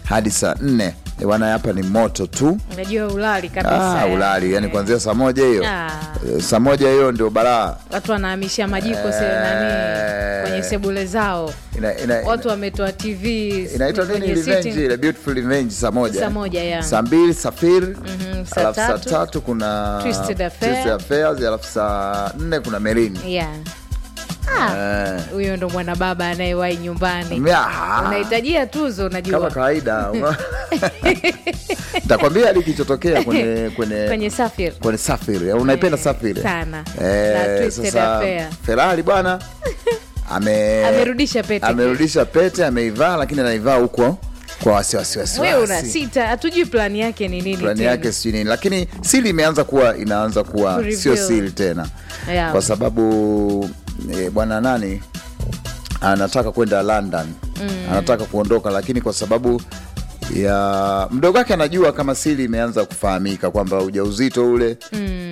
hadi saa nne Eh, bwana hapa ni moto tu unajua ulali kabisa ah, ulali yani Eh. kuanzia saa moja hiyo Ah. Eh, saa moja hiyo ndio balaa watu wanahamisha majiko se nani kwenye sebule zao Ina- ina- watu wametoa tv inaitwa nini kwenye revenge sitting- ile beautiful revenge saa moja Saa moja, yeah. saa mbili safiri saa alafu saa tatu, tatu kuna Twisted Affair. Twisted Affairs, alafu saa nne kuna merini yeah. Ah, huyo ndo mwana baba anayewahi nyumbani unahitajia tuzo kama unajua kawaida takwambia hadi kilichotokea kwenye kwenye kwenye safir kwenye safiri unaipenda Eh, safiri sana. Eh, Na Twisted sasa Affair. ferari bwana ame Amerudisha pete. amerudisha pete ameivaa lakini anaivaa huko kwa wasiwasi wewe una wasiwasi sita hatujui plani yake ni nini plani tena. yake sijui nini lakini sili imeanza kuwa inaanza kuwa Kureveal. sio sili tena Yeah. kwa sababu e, bwana nani anataka kwenda london mm. anataka kuondoka lakini kwa sababu ya mdogo wake anajua kama sili imeanza kufahamika kwamba ujauzito ule mm.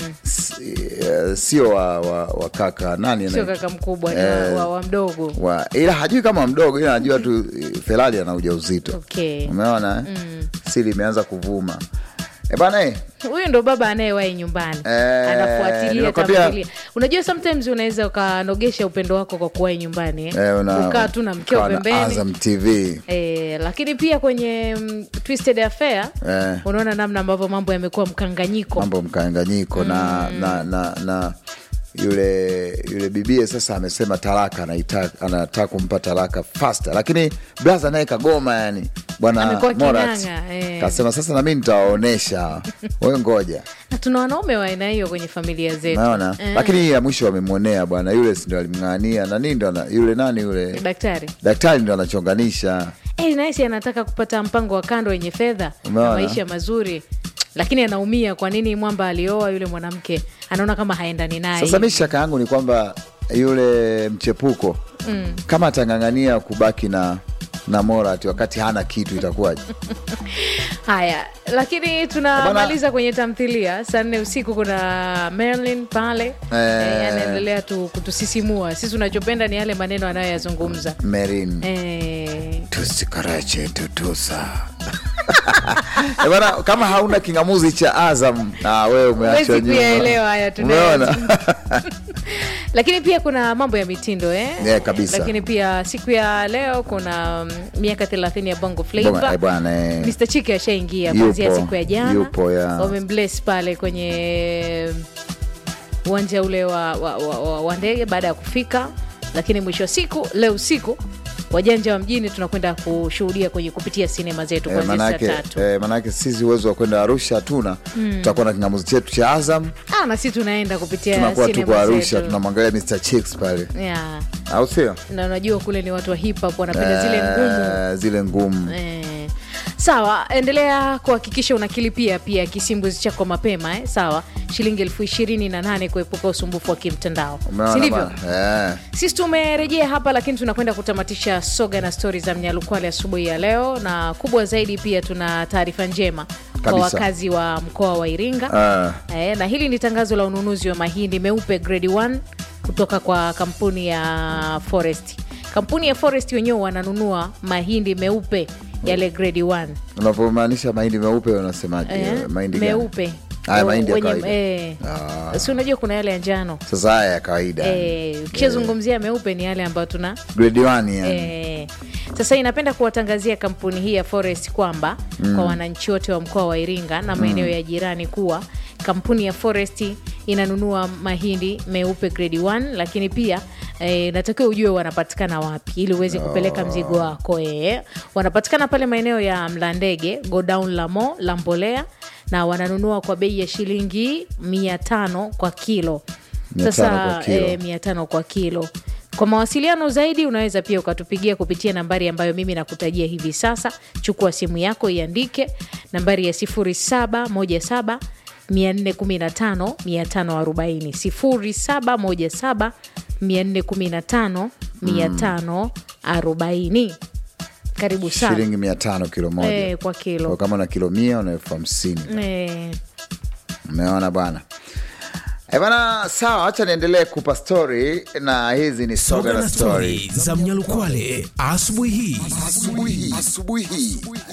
sio wa, wa, wa kaka nani sio anaitwa? kaka mkubwa ni wa, Eh, wa, wa mdogo wa, ila hajui kama mdogo ila anajua tu eh, ferari ana ujauzito Okay. umeona eh? sili imeanza kuvuma e bana eh, huyu ndo baba anayewahi nyumbani Eh, anafuatilia nimekwambia- tamthilia unajua sometimes unaweza ukanogesha upendo wako kwa kuwahi nyumbani eh? eh, una- ukaa tu na mkeo ukawa na pembeni Azam TV Eh, lakini pia kwenye mm, Twisted Affair Eh. unaona namna ambavyo mambo yamekuwa mkanganyiko mambo mkanganyiko na, na, na, na yule yule bibie sasa amesema talaka anaita- anataka kumpa talaka fast lakini blaza naye kagoma yani bwana Amekuwa Morat king'ang'a, eh. kasema sasa nami nitawaonyesha wewe ngoja na tuna wanaume wa aina hiyo kwenye familia zetu naona Eh, lakini hii ya mwisho wamemwonea bwana yule si ndo alimng'ania nani ndo ana- yule nani yule daktari daktari ndo anachonganisha Eh, naisi anataka kupata mpango wa kando wenye fedha na Umeona? maisha mazuri lakini anaumia kwa nini mwamba alioa yule mwanamke anaona kama haendani naye Sasa mi shaka yangu ni kwamba yule mchepuko mm. kama atang'ang'ania kubaki na na Morat wakati hana kitu itakuwaje? haya lakini tunamaliza kwenye tamthilia saa nne usiku kuna merlin pale eh, anaendelea tu kutusisimua sisi unachopenda ni yale maneno anayoyazungumza Merin eh, tusikarache tutusa Eh, bana, kama hauna kingamuzi cha Azam ah, wewe umeachwa Huwezi nyuma. kuyaelewa haya Umeona? tunayo lakini pia kuna mambo ya mitindo eh? Yeah, kabisa. lakini pia siku ya leo kuna mm, miaka 30 ya bongo Bongo- eh, flava bwana, eh. Mr. Chike ashaingia Yupo, kuanzia siku ya jana yupo, ya. wamembless pale kwenye uwanja ule wa, wa, wa, wa, wa ndege baada ya kufika lakini mwisho wa siku leo usiku wajanja wa mjini tunakwenda kushuhudia kwenye kupitia sinema zetu Eh, kuanzia saa manake, tatu eh, manake sisi uwezo wa kwenda Arusha hatuna tutakuwa na kingamuzi chetu cha Azam ah, na si tunaenda kupitia tunakuwa tuko sinema Arusha zetu tunamwangalia Mr. Chicks pale yeah. au sio? na unajua kule ni watu wa hip hop wanapenda zile ngumu Eh, zile ngumu Eh, sawa endelea kuhakikisha unakilipia pia kisimbuzi chako mapema eh? sawa shilingi elfu ishirini na nane kuepuka usumbufu wa kimtandao Umeona sindivyo bana? Eh. sisi tumerejea hapa lakini tunakwenda kutamatisha soga na stori za mnyalukwale asubuhi ya leo na kubwa zaidi pia tuna taarifa njema kwa Kabisa. wakazi wa mkoa wa iringa Ah. Eh, na hili ni tangazo la ununuzi wa mahindi meupe grade 1 kutoka kwa kampuni ya Forest. Kampuni ya Forest wenyewe wananunua mahindi meupe yale grade 1 Unapomaanisha mahindi meupe unasemaje? eh, mahindi gani? meupe Haya mahindi ya Wenye- kawaida. eh, Ah. si unajua kuna yale ya njano Sasa haya ya kawaida. eh, ukishazungumzia meupe ni yale ambayo tuna Grade 1 yani. Eh, sasa inapenda kuwatangazia kampuni hii ya Forest kwamba kwa wananchi wote wa mkoa wa Iringa na maeneo ya jirani kuwa kampuni ya Forest inanunua mahindi meupe grade 1 lakini pia eh, natakiwa ujue wanapatikana wapi ili uweze kupeleka mzigo wako eh. Wanapatikana pale maeneo ya Mlandege, godown la Mo la Mbolea na wananunua kwa bei ya shilingi mia tano kwa kilo. 500 Sasa kwa kilo. eh, mia tano kwa kilo. Kwa mawasiliano zaidi unaweza pia ukatupigia kupitia nambari ambayo mimi nakutajia hivi sasa. Chukua simu yako iandike nambari ya 0717 415 540 0717 415 540. Karibu sana Shilingi 500 kilo moja. eh, kwa Kwa kilo kama na kilo 100 una elfu hamsini. eh. Umeona bwana. Eh bana, sawa, acha niendelee kupa story na hizi ni soga Soga na na story. stori za Mnyalukwale asubuhi hii. Asubuhi hii.